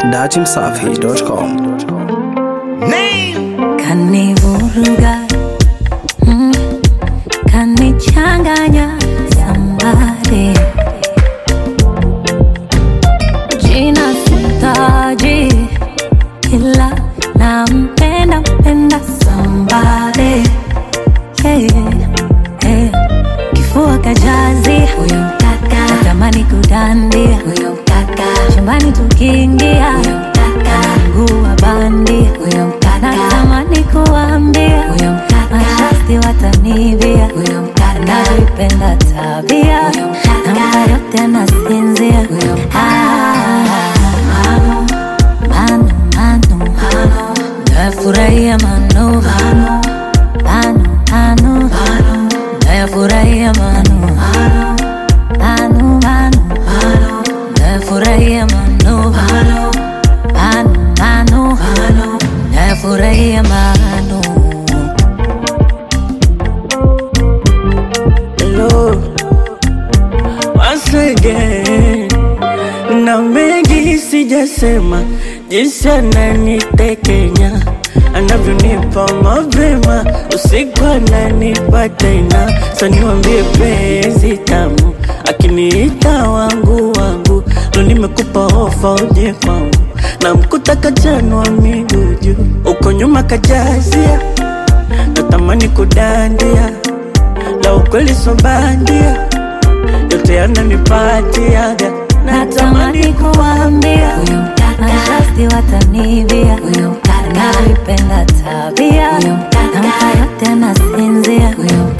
dachimsafi.com. kanivuruga mm, kanichanganya sambare jina sitaji ila nampenda mpenda sambare hey, hey. kifua kajazi huyo mkaka natamani kudandia huyo mkaka chumbani tukiingia huyo mkaka mguu wa bandi huyo mkaka natamani kuambia huyo mkaka mashasti watanivia huyo mkaka navipenda tabia huyo mkaka namka yote nasinzia huyo mkaka manu manu manu nafurahia manu manu manu manu nafurahia manu manu manu nafurahia manu manu manu nafurahia manu Hello, once again. Na mengi sijasema, jinsi ananitekenya anavyonipa mapema, usiku ananipa tena. Sa niwambie penzi tamu, akiniita wangu wangu, lo nimekupa ofa uje kwangu, na mkuta kachanwa miguu juu, uko nyuma kajazia, natamani kudandia la ukweli so bandia, yote yananipatiaga, natamani kuambia huyo mkaka mashasti watanivia huyo mkaka navipenda tabia huyo mkaka namka yote nasinzia huyo mkaka